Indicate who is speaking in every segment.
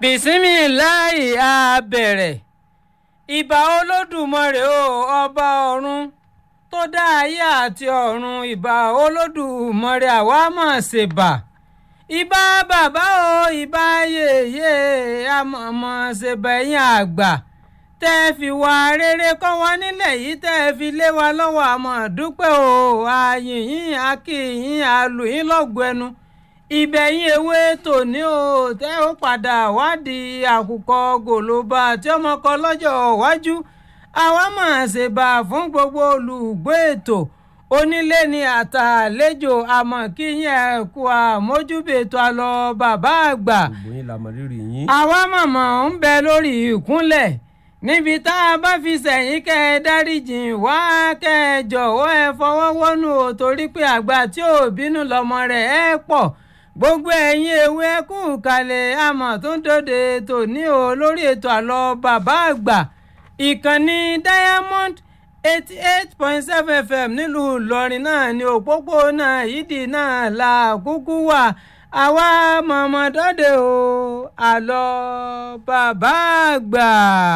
Speaker 1: bísímìláì á bẹ̀rẹ̀ ìbà olódùmarè o ọba ọ̀run tó dá ayé àti ọ̀run ìbà olódùmarè àwa máa ṣèbà ìbà bàbá o ìbà yèyé àmọ̀mọ̀ ṣèbà ẹ̀yìn àgbà tẹ́ ẹ fi wà rere kọ́ wa nílẹ̀ yìí tẹ́ ẹ fi lé wa lọ́wọ́ àmọ́ dúpẹ́ o àyìnyín akínyín àlùyín lọ́gùn ẹnu ìbẹ̀yìn ewé tòní o tẹ́ ó padà wádìí àkùkọ gòlóbà tí ọmọ kan lọ́jọ́ iwájú àwa máa ṣèbà fún gbogbo olùgbé ètò onílé ni àtàlejò àmọ́ kí yín ẹ kú àmójúbètò àlọ́ bàbá àgbà
Speaker 2: gbogbo yín la mọ rírì yín.
Speaker 1: àwa màmá ń bẹ lórí ìkúnlẹ̀ níbi tá a bá fi sẹ̀yìn kẹ́ ẹ dáríjì wá kẹ́ ẹ jọ̀wọ́ ẹ fọwọ́ wọ́nú o torí pé àgbà tí ò bínú lọ́mọ rẹ̀ ẹ pọ̀ gbogbo ẹ̀yin ewé kú kalẹ̀ àmọ̀ tó ń dòde tòní o lórí ètò àlọ́ bàbá àgbà ìkànnì diamond eighty eight point seven fm nílùú ìlọrin náà ni òpópónà yídì náà la kúkú wà àwa mọ̀mọ́ dọ́dẹ o àlọ́ bàbá àgbà.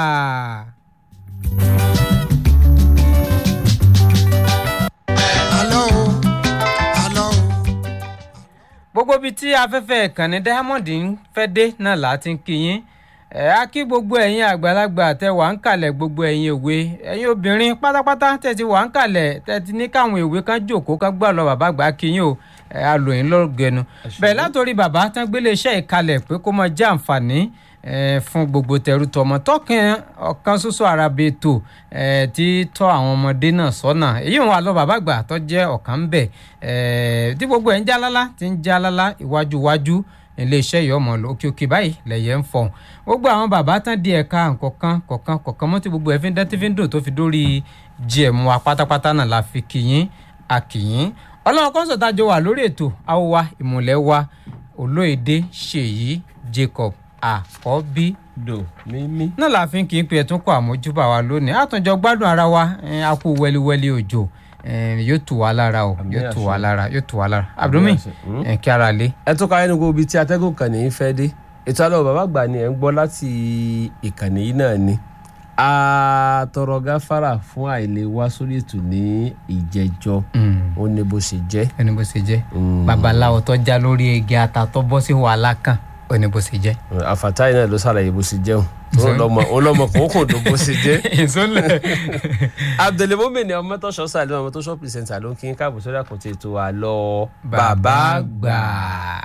Speaker 3: àlọ́ o àlọ́ o.
Speaker 1: gbogbo ibi tí afẹ́fẹ́ ìkànnì diamond ń fẹ́ dé náà là á ti ń kí yín ẹ̀ á kí gbogbo ẹ̀yin àgbàlagbà tẹ wà ń kalẹ̀ gbogbo ẹ̀yin òwe ẹ̀yin obìnrin pátápátá tẹ ti wà ń kalẹ̀ tẹ ti ní káwọn ìwé kan jòkó kan gbà lọ bàbá àgbà kí yín o ẹ̀ á lò yín lọ́gẹ̀nu bẹ́ẹ̀ látòrí bàbá tán gbélé iṣẹ́ ìkalẹ̀ pé kó máa jẹ́ àǹfààní ẹ̀ fún gbogbo tẹrú tọmọ tọkàn ọ̀kan ṣoṣo arabe ètò ẹ̀ tí tọ́ àwọn ọmọdé náà sọ́nà èyí wọn àlọ́ bàbá àgbà tó jẹ́ ọ̀kan ń bẹ̀ ẹ̀ tí gbogbo ẹ̀ ń jálálá ti ń jálálá iwájú iwájú iléeṣẹ́ yìí ọmọ òkè òkè báyìí lẹ̀yẹ̀ ń fọ̀hún gbogbo àwọn bàbá tán di ẹ̀ka kọ̀ọ̀kan kọ̀ọ̀kan kọ̀ọ̀kan mọ́ tí gbogbo ẹ̀ fi ń dán tí fi ń dùn tó fi dórí gm wa pátápátá náà la fi kìyìn àkìyìn ọlọ́run kọ́ńsọ̀ tájọ wà lórí ètò àwòwá ìmùlẹ̀ wa olóyèdè ṣèyí jacob àkọ́bí
Speaker 2: dò mímí.
Speaker 1: náà la fi ń kí n pe ẹ̀tún kọ́ àmójúbà wa lónìí àtúnjọ gbádùn ara wa ẹ̀, a kú wẹ́líwẹ́lí òjò ẹ̀, yóò tù wá lára o
Speaker 2: Àmì
Speaker 1: yóò tù
Speaker 2: àṣẹ.
Speaker 1: wá lára yóò tù wá lára abdulmi
Speaker 2: àṣẹ. Mm.
Speaker 1: ẹ̀, kí ara lé.
Speaker 2: ẹ tún ká ẹnu gbogbo ibi tí atẹ́gùn kan ní í fẹ́ dé ètò àlọ́ bàbá àgbà ni ẹ̀ ń gbọ́ láti ìkànnì yìí náà ni a tọrọ gáfárà fún àìlè wá sórí ètò ní ìjẹjọ ó ní bó ṣe jẹ́.
Speaker 1: ẹni bó ṣe jẹ́
Speaker 2: Mm.
Speaker 1: babaláwo tó já lórí igi ata tó bọ́ sí wàhálà kan ó ní bó ṣe jẹ́.
Speaker 2: àfàtáì náà ló ṣàlàyé bó ṣe jẹun ọlọmọ kò kò dùn bó ṣe jẹ.
Speaker 1: ìsúnlẹ̀.
Speaker 2: abdulmumin ọmọtọ́ṣọ́ sàlẹ̀ ọmọtọ́ṣọ́ pìrìsẹ̀ntà ló ń kí n káàbọ̀ sórí àkùntì ètò àlọ́
Speaker 1: bàbá àgbà.